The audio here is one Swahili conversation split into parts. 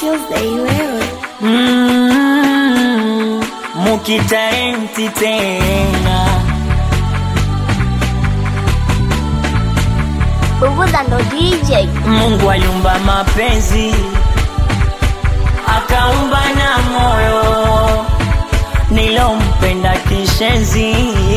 Tuesday wewe Mm, mukitalenti tena Bubuza ndo DJ Mungu aliumba mapenzi akaumba na moyo nilompenda kishenzi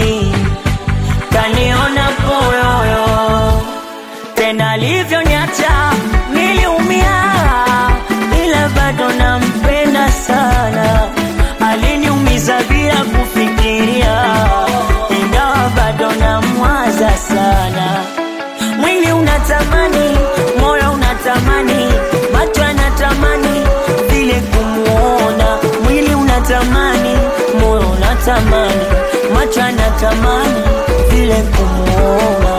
kaniona poyoyo tena alivyoniacha niliumia ila bado nampenda sana aliniumiza bila kufikiria ingawa bado namwaza sana mwili unatamani moyo unatamani macho yanatamani vile kumuona mwili unatamani moyo unatamani macho yanatamani vile kumuona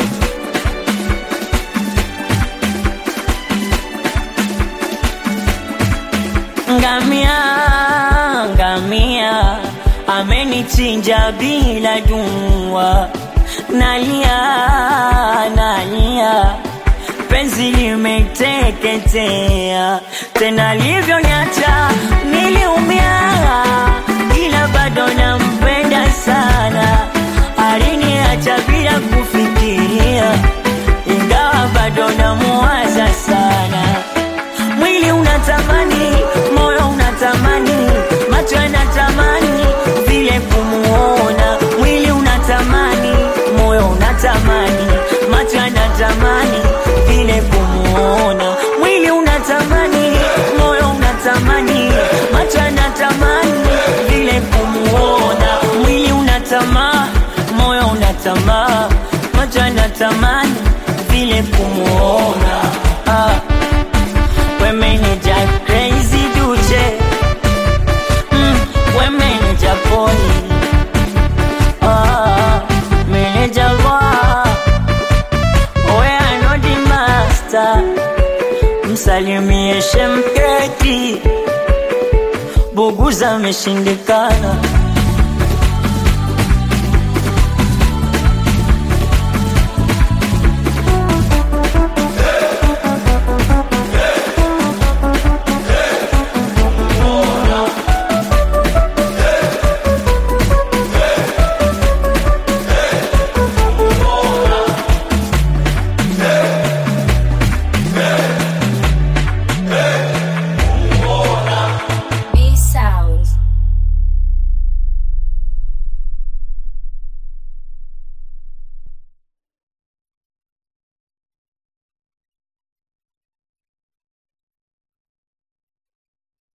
ngamia ngamia amenichinja bila jua nalia nalia penzi limeteketea tena livyonyacha niliumia ila bado nampenda sana aliniacha bila kufikiria ingawa bado namuwaza sana mwili unatamani moyo unatamani macho yanatamani vile kumuona mwili unatamani moyo unatamani macho yanatamani vile kumuona mwili unatamani moyo unatamani macho yanatamani vile kumuona mwili unatamaa moyo unatamaa macho yanatamani vile kumuona ah. Women just crazy duce mm, Women just boy ah, Manager wa We are not the master Msalimie shemketi Buguza ameshindikana